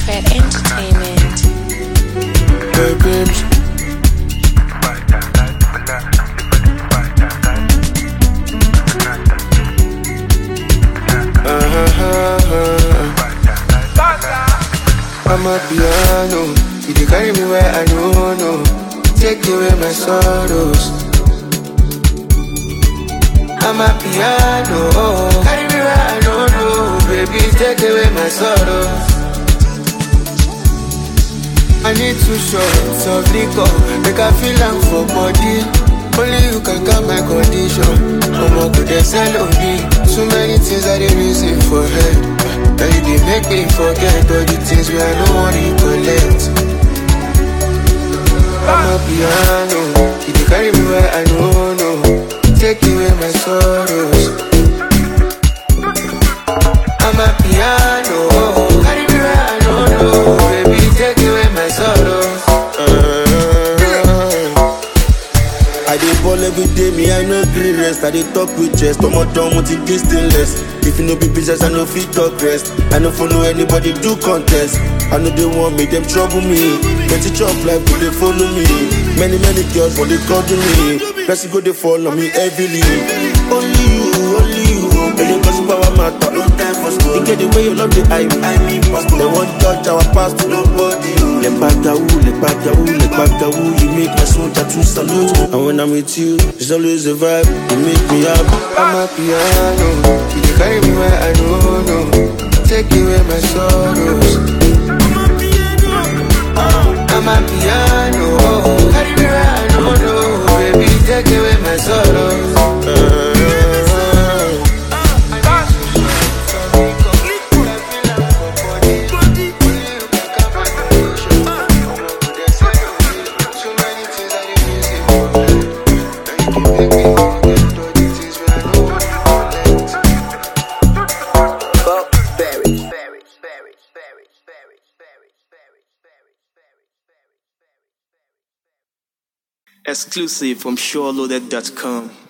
Fred Entertainment. Hey, babes. I'm a piano. You dey carry me where I don't know. Take away my sorrows. I'm a piano. Carry me where I don't know. Baby, take away my sorrows. I need two shots of liquor. Make I feel am for body. Only you can calm my condition. I'ma go there sell on me. So many things I dey reason for head. Now you dey make me forget all the things where I no want to collect. I'm a piano. You dey carry me where I don't know. Take away my sorrows. I'm a piano. Carry me where I don't know. Baby, take away my sorrows. Uh, I dey ball every day, me I no gree rest. I dey talk with chest, omo done with the stainless. If you no be business, I no fit talk rest. I no follow anybody do contest. I know they want me, them trouble me. Plenty chop life, go they follow me. Many many girls want they cuddle me. Blessing go they fall on me heavily. Only you, only you. Only cause power matter. No time for school. You get the way you love the hype. I mean, possible. They want touch our past to nobody. Le bagdaou, le bagdaou, le bagdaou. You make my soul tattoo salute. And when I'm with you, it's always a vibe. You make me happy. I'm a piano. You dey carry me where I don't know. Take away my sorrows. I'm a piano. Carry me where I don't know. Baby, take away my sorrows. Exclusive from SureLoaded.com.